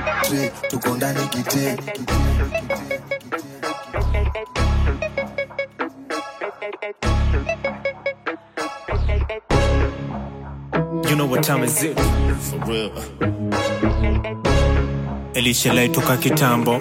tre tuko ndani kite You know what time is it? For real. Elisha toka kitambo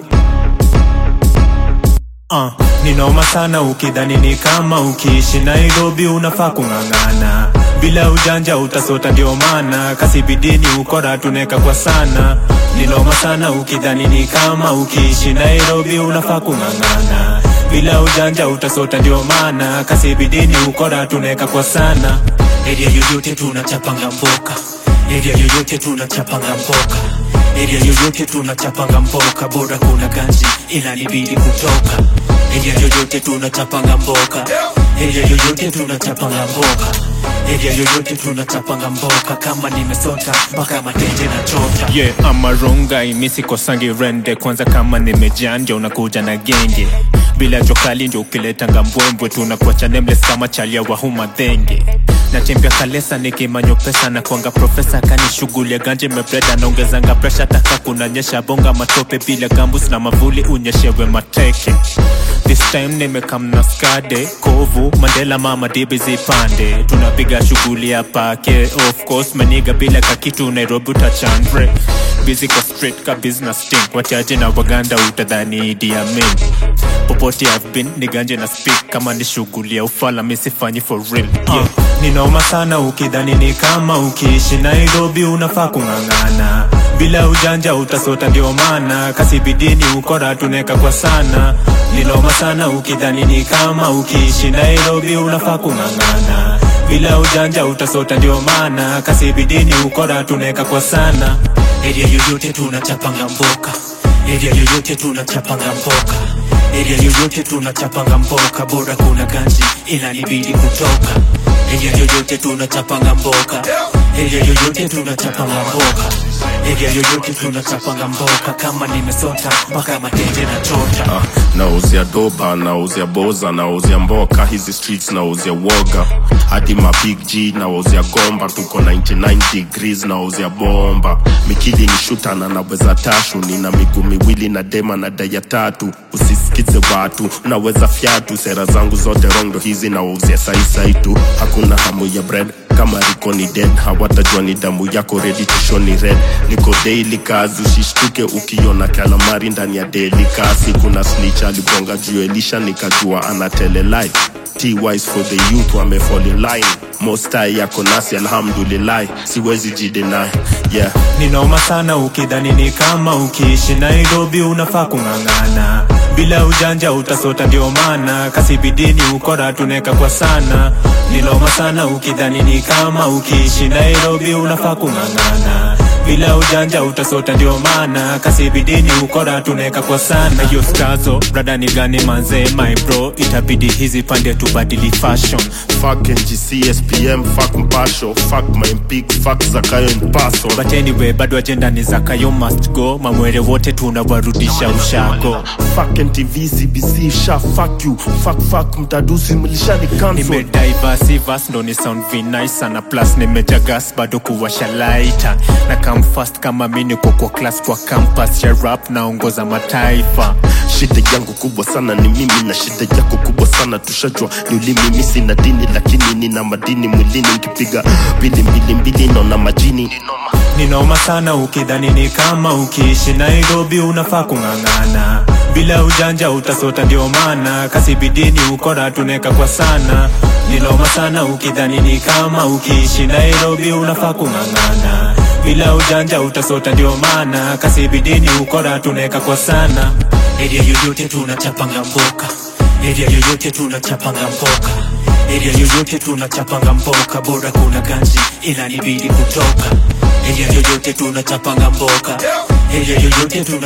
Uh, ni noma sana ukidhani ni kama ukiishi Nairobi unafaa kung'ang'ana bila ujanja utasota, ndio maana kasi bidini ukora tuneka kwa sana. Ni noma sana ukidhani ni kama ukiishi Nairobi unafaa kung'ang'ana bila ujanja utasota, ndio maana kasi bidini ukora tuneka kwa sana. Area yoyote tunachapanga mboka, area yoyote tunachapanga mboka Area yoyote tunachapanga mboka, bora kuna ganji inanibidi kutoka. Area yoyote tunachapanga mboka, area yoyote tunachapanga mboka, area yoyote tunachapanga mboka. Kama nimesota mpaka matenje na chota. Yeah, ama ronga imisi kosangi rende kwanza, kama nimejanja unakuja na genge bila jokali ndio ukiletanga mbwembwe, tunakuacha nameless kama chalia wa huma dhenge natembea kalesa nikimanyo pesa na kwanga profesa kani shughuli ya ganje mebreda naongezanga presha taka kunanyesha bonga matope bila gambus na mavuli unyeshewe mateke This time nimekamna skade kovu mandela mama dibi zipande tunapiga shughuli ya pake of course maniga bila kakitu nairobi utachandre busy kwa street ka business team wachache na waganda utadhani Idi Amin popote I've been ni ganje na speak kama ni shughuli ya ufala misifanyi for real yeah. Ni noma sana ukidhani ni kama ukiishi Nairobi unafaa kung'ang'ana bila ujanja utasota, ndio maana kasi bidini ukora tuneka kwa sana. Ni noma sana ukidhani ni kama ukiishi Nairobi unafaa kung'ang'ana bila ujanja utasota, ndio maana kasi bidini ukora tuneka kwa sana. Area yoyote tunachapanga mboka, area yoyote tunachapanga mboka Area yoyote tunachapanga mboka, bora kuna ganji inanibidi kutoka. Area yoyote tunachapanga mboka, area yoyote tunachapanga mboka, area yoyote tunachapanga mboka. Kama nimesota mpaka matenje na chota. Ah, nauzia doba nauzia boza nauzia mboka hizi streets nauzia woga hadi ma big g nauzia gomba tuko 99 degrees nauzia bomba mikili ni shuta na naweza tashu nina miguu miwili na dema na daya tatu usisikize watu naweza fyatu sera zangu zote rondo hizi nauzia saisai tu hakuna hamu ya bread kama riko ni dead hawatajua ni damu yako ready to show ni red niko daily kazi usishtuke ukiona kalamari ndani ya daily kasi kuna snitch aligonga juu elisha nikajua anatele life T-wise for the youth wame fall in line mostai yako nasi alhamdulillah siwezi jidenai yeah Ni noma sana ukidhani ni kama ukiishi Nairobi unafaa kung'ang'ana bila ujanja utasota, ndio maana kasi bidini ukora tuneka kwa sana. Ni noma sana ukidhani ni kama ukiishi Nairobi unafaa kung'ang'ana bila ujanja utasota, ndio maana kasi bidini ukora tuneka kwa sana. Hiyo stazo brada ni gani manze, my bro, itabidi hizi pande tubadili fashion fuck NGC SPM fuck mpasho fuck my mpig fuck zakayo mpaso but anyway, bado ajenda ni zakayo must go, mamwere wote tunawarudisha ushago. fuck NTV CBC sha fuck you fuck fuck mtadusi mlishani cancel nimediversivas ndo ni sound vinai sana plus nimejagas bado kuwasha laita na come fast kama mi niko kwa class kwa campus ya rap naongoza mataifa shida yangu kubwa sana ni mimi na shida yako kubwa sana tushajua ni ulimi mimi sina dini lakini nina madini mwilini nkipiga mbili mbili mbili naona majini ni noma sana ukidhani ni kama ukiishi Nairobi unafaa kung'ang'ana bila ujanja utasota, ndio maana kasi bidini ukora tuneka kwa sana. Ni noma sana ukidhani ni kama ukiishi Nairobi unafaa kung'ang'ana bila ujanja utasota, ndio maana kasi bidini ukora tuneka kwa sana. Area yoyote tunachapanga mboka, area yoyote tunachapanga mboka Area yoyote tunachapanga mboka, bora kuna ganji inanibidi kutoka. Area yoyote tunachapanga mboka, area yoyote tuna